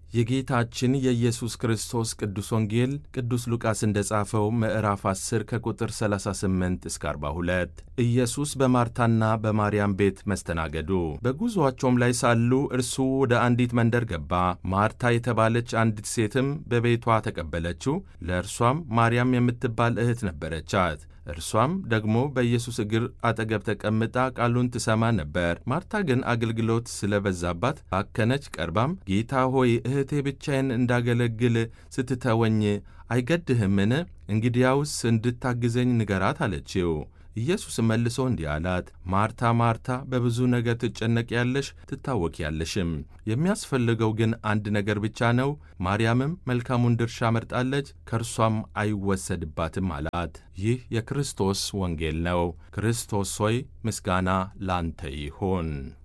የጌታችን የኢየሱስ ክርስቶስ ቅዱስ ወንጌል ቅዱስ ሉቃስ እንደ ጻፈው ምዕራፍ 10 ከቁጥር 38 እስከ 42። ኢየሱስ በማርታና በማርያም ቤት መስተናገዱ። በጉዞአቸውም ላይ ሳሉ እርሱ ወደ አንዲት መንደር ገባ። ማርታ የተባለች አንዲት ሴትም በቤቷ ተቀበለችው። ለእርሷም ማርያም የምትባል እህት ነበረቻት። እርሷም ደግሞ በኢየሱስ እግር አጠገብ ተቀምጣ ቃሉን ትሰማ ነበር። ማርታ ግን አገልግሎት ስለበዛባት ባከነች። ቀርባም ጌታ ሆይ እህቴ ብቻዬን እንዳገለግል ስትተወኝ አይገድህምን? እንግዲያውስ እንድታግዘኝ ንገራት አለችው። ኢየሱስ መልሶ እንዲህ አላት፣ ማርታ ማርታ፣ በብዙ ነገር ትጨነቂያለሽ ትታወኪያለሽም። የሚያስፈልገው ግን አንድ ነገር ብቻ ነው። ማርያምም መልካሙን ድርሻ መርጣለች፣ ከእርሷም አይወሰድባትም አላት። ይህ የክርስቶስ ወንጌል ነው። ክርስቶስ ሆይ ምስጋና ላንተ ይሁን።